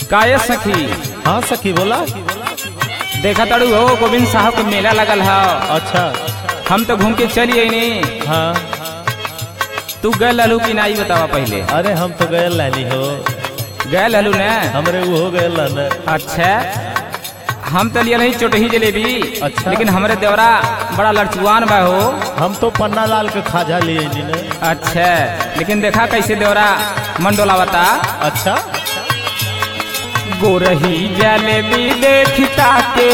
काये सखी हाँ सखी बोला देखा ताड़ू हो गोविंद साहब के मेला लगल है अच्छा हम तो घूम के चली आई हाँ तू गए ललू कि नाई बतावा पहले अरे हम तो गए लानी हो गए ललू ने हमरे वो हो गए लाना अच्छा हम तो लिया नहीं चोटही जलेबी अच्छा। लेकिन हमरे देवरा बड़ा लड़चुआन बा हो हम तो पन्ना लाल के खाजा लिए नी ने अच्छा लेकिन देखा कैसे देवरा मन डोलावता अच्छा गोरही जलेबी देखता के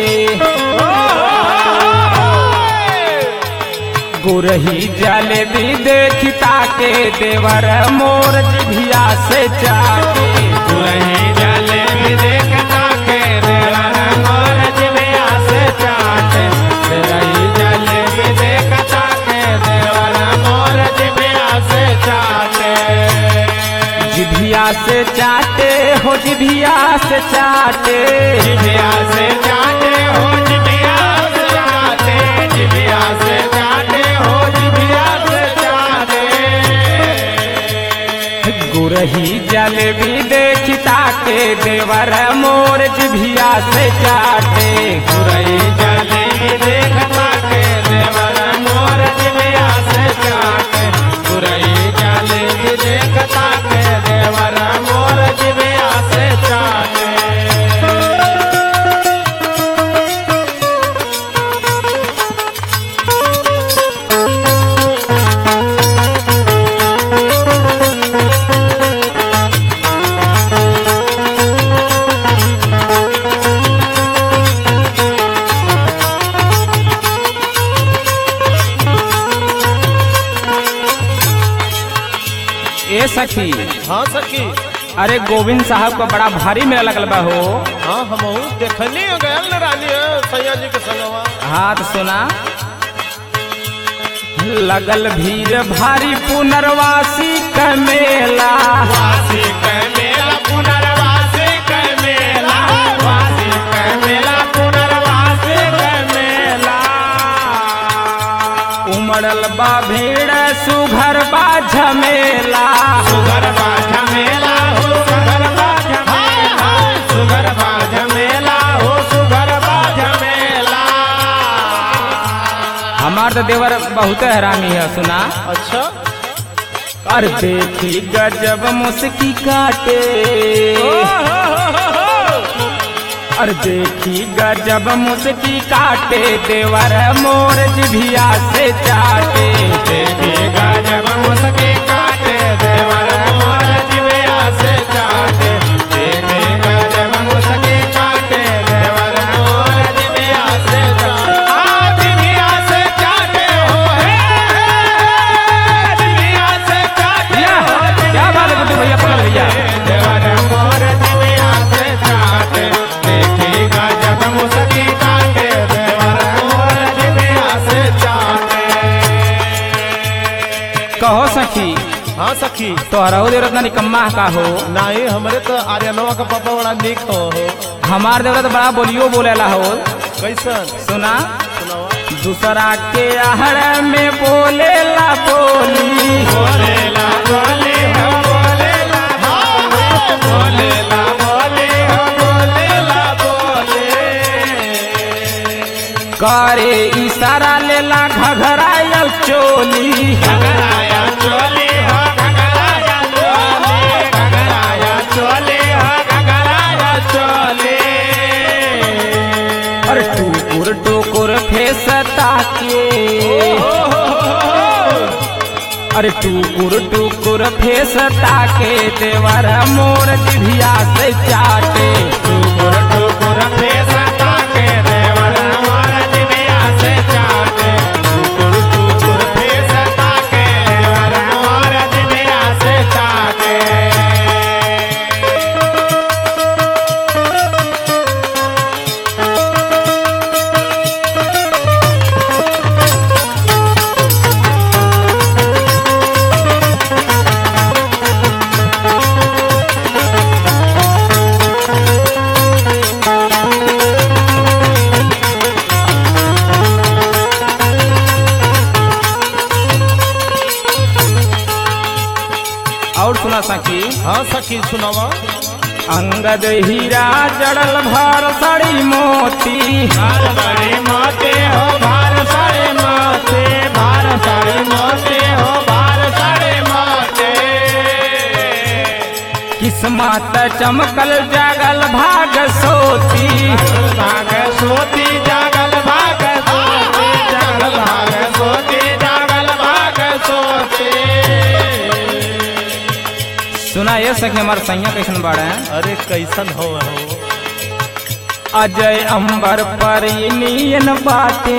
गोरही जलेबी देखता के देवर मोर जिभिया से चाके गोरही जलेबी देखता के देवर मोर जिभिया से चाके गोरही जलेबी देखता के देवर मोर जिभिया से चाके जिभिया से चाटे हो जिभिया से चाटे जिभिया से चाटे हो जिभिया से चाटे जिभिया से चाटे हो जिभिया से चाटे गुरही जलेबी देखता के देवर मोर जिभिया से चाटे गुरही जलेबी देखता के देवर मोर जिभिया से चाटे गुरही जलेबी देखता के देवर मोर जिभिया से चाटे ए सखी हाँ सखी अरे गोविंद साहब का बड़ा भारी मेला लगल बा हो हाँ हम देखनी हो गए न रानी सैया जी के संगवा हाथ सुना लगल भीड़ भारी पुनर्वासी का मेला वासी का मेला पुनर्वासी का मेला वासी का मेला पुनर्वासी का मेला उमड़ल बा भीड़ सुघर बा झमेला सुघर बा झमेला हो सुघर बा झमेला सुघर बा झमेला हो सुघर बा झमेला हमार तो देवर बहुत हरामी है सुना अच्छा और देखी गजब मुस्की काटे और देखी गजब मुस्की काटे देवर मोर जिभिया से चाटे देखी गजब मुस्की काटे देवर मोर जिभिया से चाटे देखी गजब मुस्की काटे देवर मोर जिभिया से चाटे आ, जिभिया से चाटे हो हे, जिभिया से चाटे हो, क्या बात है गुड्डू भैया पकड़ भैया देवर मोर जिभिया से चाटे देखी गजब मुस्की काटे देवर मोर जिभिया से चाटे कहो सखी हाँ सखी तोहरा देवर इतना निकम्मा का हो नहीं हमरे तो आर्यनवा का पापा बड़ा निक हो हमार देवर तो बड़ा बोलियो बोलेला हो कैसन सुना सुनावा दूसरा के आहड़ में बोलेला बोली बोलेला बोली हो बोलेला बोलेला बोली हो बोलेला बोले करे इशारा लेला घघरायल चोली घघराया चोली हो घघराया चोली घघराया चोली हो घघराया चोली अरे टुकुर टुकुर फेसता के अरे टुकुर टुकुर फेसता के देवर मोर जिभिया से चाटे टुकुर टुकुर फेसता के देवर मोर जिभिया से चाटे टुकुर टुकुर फेसता के देवर मोर जिभिया से चाटे और सुना सकी हाँ सखी सुनावा अंगद हीरा जड़ल भर सड़ी मोती भार सारे मोते हो भार सारे मोते भार सारे मोते हो भार सारे मोते किस्मत चमकल जागल भाग सोती भाग सोती जागल भाग सोती जागल भाग सोती जागल भाग सोती सुना ये सके हमार सैया कैसन बाड़ा है अरे कैसन हो हो अजय अंबर परिनियन बाटे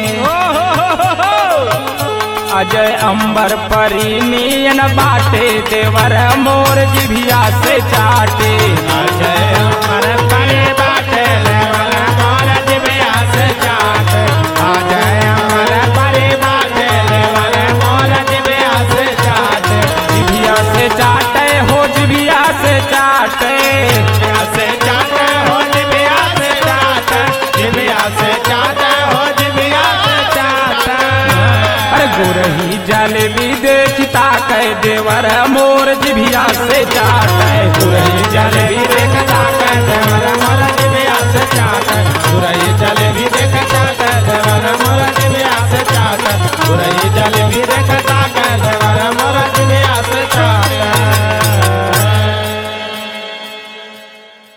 अजय अंबर परिनियन बाटे देवर मोर जिभिया से चाटे अजय अमर परे बाटे लेवल मोर जिबिया से चाट अजय अमर परे बाटे लेवल मोर जिबिया से चाट जिभिया से चाटे हो जिभिया से चाटे जिबिया से चाट हो जिबिया से चाट जिबिया से चाट हो जिबिया से चाट अरे गुरही जलेबी देखता कह देवर मोर जिभिया से चाटे गुरही जलेबी